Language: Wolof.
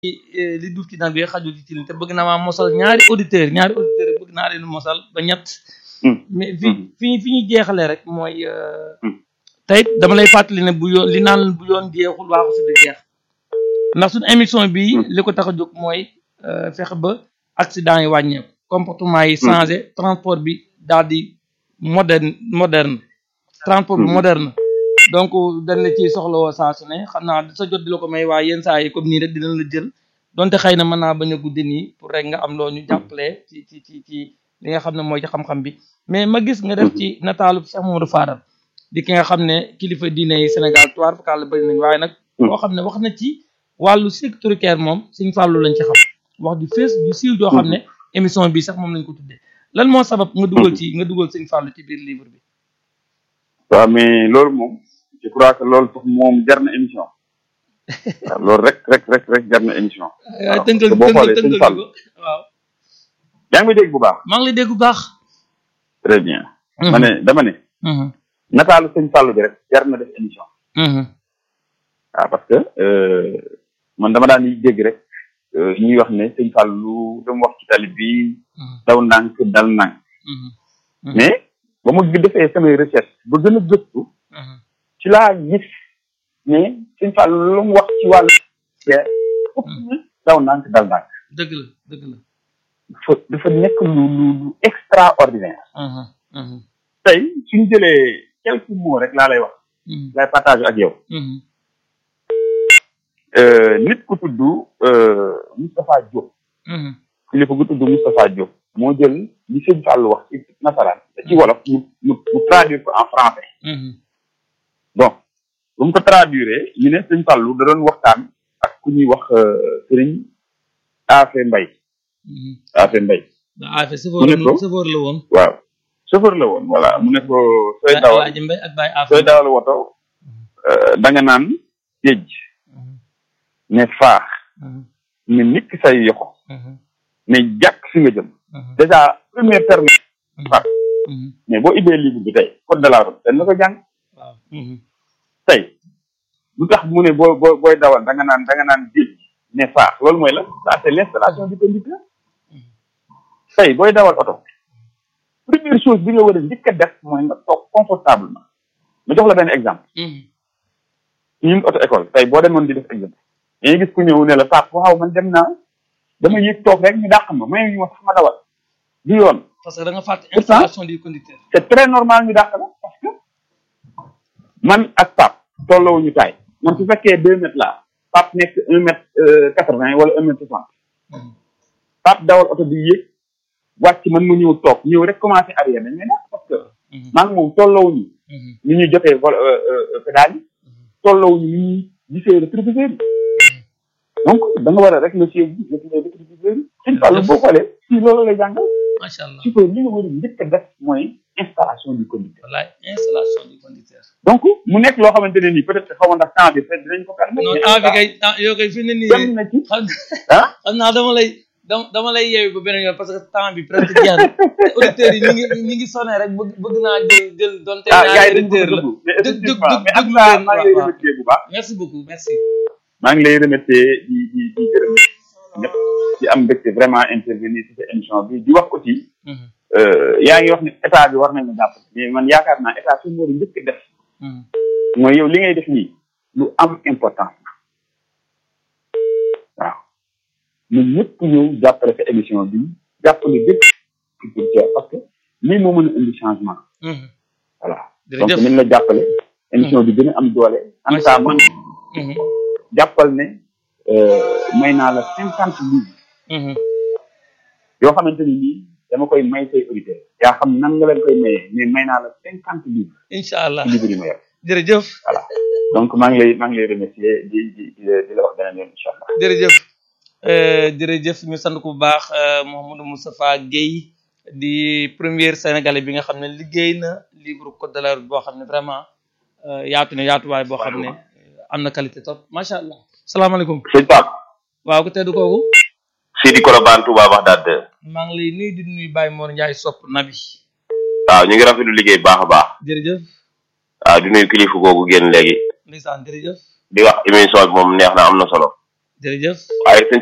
li duuf ci nag bi xajul ci tilin te bëgg naa maa mosal ñaari auditeur ñaari auditeur bëgg naa leen mosal ba ñett mais fi fi fi ñu jeexalee rek mooy tey dama lay fàttali ne bu yoon li naan bu yoon jeexul waaxu si di jeex ndax suñu émission bi li ko tax a jóg mooy fexe ba accident yi wàññeeku comportement yi changé transport bi daal di moderne moderne transport bi moderne donc dañ la ciy soxla woo saa su ne xam naa sa jot di la ko may waaye yenn saa yi comme nii rek dinañ la jël donte xëy na mën naa bañ a guddi nii pour rek nga am loo ñu jàppale ci ci ci ci li nga xam ne mooy ci xam-xam bi mais ma gis nga def ci nataalu Cheikh Mamadou Fadal di ki nga xam ne kilifa diine yi Sénégal tuwaar fakal la bëri nañ waaye nag boo xam ne wax na ci wàllu sécuritaire moom Sëñ Fàllu lañ ci xam wax du fees du siiw joo xam ne émission bi sax moom lañ ko tuddee lan moo sabab nga dugal ci nga dugal Sëñ Fàllu ci biir livre bi waaw mais loolu moom je crois que loolu sax moom jar na émission waaw loolu rek rek rek rek jar na émission waaw tënkal boo xoolee tënkal Sëñ tënkal Fàllu ko waaw yaa ngi may dégg bu baax maa ngi lay dégg bu baax très bien ma ne dama ne Mhm, nataalu Sëñ Fàllu bi rek jar na def émission mhm, waaw parce que euh, man dama daan dégg rek euh, ñuy wax ne Sëñ Fàllu dama wax ci tali bi mhm, daw ndànk dal ndànk mhm, Mhm. mais ba mu defee samay recherche ba gën a gëstu mhm. ci laa gis ne Sëñ Fàllu lu mu wax ci wàllu teer ëpp na daw ndànk dal ndànk dëgg la dëgg la dafa dafa nekk lu lu lu extraordinaire Mhm, mhm, tey suñ jëlee quelques mots rek laa lay wax mhm, lay partage ak yow mhm, Euh, nit ku tudd euh, Moustapha Diop mhm, kilifa gu tudd Moustapha Diop moo jël li Sëñ Fàllu wax ci nasaraan te ci wolof mu mu mu traduire ko en français mhm, bon bu mu ko traduire ñu ne Sëñ Fàllu da doon waxtaan ak ku ñuy wax euh, Sëriñ Afe Mbay mhm. Afe Mbay ba affaire sëfoor Mu ne ko- sëfoor la woon waaw chauffeur la woon voilà mu ne ko sooy Baye dawal Alaaji Mbay ak Baye Affe sooy dawal woto euh, da nga naan géej Mhm, ne faax mhm, ne nit ki say yoxo mhm, ne jàkk fi nga jëm mhm, déjà premier terme far mhm. mais boo ibbee livre bi tey code de la route dañ la ko jàng waaw mhm, tey lu tax mu ne boo boo booy dawal da nga naan da nga naan géej ne faax loolu mooy la ça c'est l'installation du conducteur tey booy dawal oto première chose bi nga war a njëkk a def mooy nga toog confortablement ma jox la benn exemple mhm, ñun auto école tey boo demoon di def examen dañuy gis ku ñëw ne la Pape waaw man dem naa dama yëg toog rek ñu dàq ma may ñu ma sax ma dawal du yoon parce que da nga fàtte Pourtant- installation du conducteur c'est très normal ñu dàq la parce que man ak Pape tolloowuñu taay man su fekkee deux mètres la Pape nekk un mètre quatre vingt wala un mètre soixante Mhm, Pape dawal oto bi yéeg wàcc man mu ñëw toog ñëw rek commencé arrière dañ may dàq parce que mhm, maa ngi moom tolloowuñu mhm, ni ñu jotee vol pédale yi tolloowuñu ni ñuy gisee rétroviseur yi donc da nga war a rek le siège bi le rétroviseur yi suñ fàllu boo xoolee fii loolu lay jàngal macha allah su ko li nga war a njëkk a def mooy installation du conducteur wallaay installation du conducteur donc mu nekk loo xamante ne nii peut-être xaw ma ndax temps bi peut-être dinañ ko permettre non mais temps bi en kay temps yow kay fi ne nii tout cas, dem na ci xam ah xam naa dama lay dama dama lay yeewi ba beneen yoon parce que temps bi presque jeex na te auditeurs yi ñu ngi ñu ngi sonné rek bëgg bëgg naa jël jël donte ah naa gars yi dañ ko auditeur la dugg mais dëgg dëgg effectivement mais en dëgg tout cas leen maa ngi lay waaw, waaw. remercier bu baax merci beaucoup merci maa ngi lay remercier di di di gërëm ñëpp di am mbégte vraiment intervenir ci sa émission bi di wax aussi Mhm, euh, yaa ngi wax ne état bi war nañu jàpp mais man yaakaar naa état suñu war a njëkk a def mhm. mooy yow li ngay def nii lu am importance la waaw ñun ñëpp ñëw jàppale sa émission bi jàppale bépp culture parce que lii moo mën a indi changement Mhm, voilà donc jërëjëf nañ la jàppale émission bi gën a am doole en tout cas man Mhm, jàppal ne euh, may naa la cinquante livres mhm. yoo xamante ni nii dama koy may say auditeurs yaa xam nan nga leen koy mayee mais may naa la cinquante livres incha allah ci livres yi ma yor jërëjëf voilà donc maa ngi lay maa ngi lay remercier di di di la di la wax beneen yoon incha allah jërëjëf Euh, jërëjëf ñu sant ko bu baax euh, Mouhamadou Moustapha Guèye di premier sénégalais bi nga xam ne liggéey na livre code de la route boo xam ne vraiment euh, yaatu na yaatuwaay boo xam ne euh, am na qualité top macha allah salaamaaleykum sëñ Pape waaw ko teddu kooku Sidi Kolobane Touba Bagdad maa ngi lay nuyu di nuyu Baye Mor Ndiaye sopp nabi waaw ñu ngi rafetlu liggéey bu baax a baax jërëjëf waaw di nuyu kilifa googu génn léegi ndeysaan jërëjëf di wax émission bi moom neex na am na solo jërëjëf waaye sëñ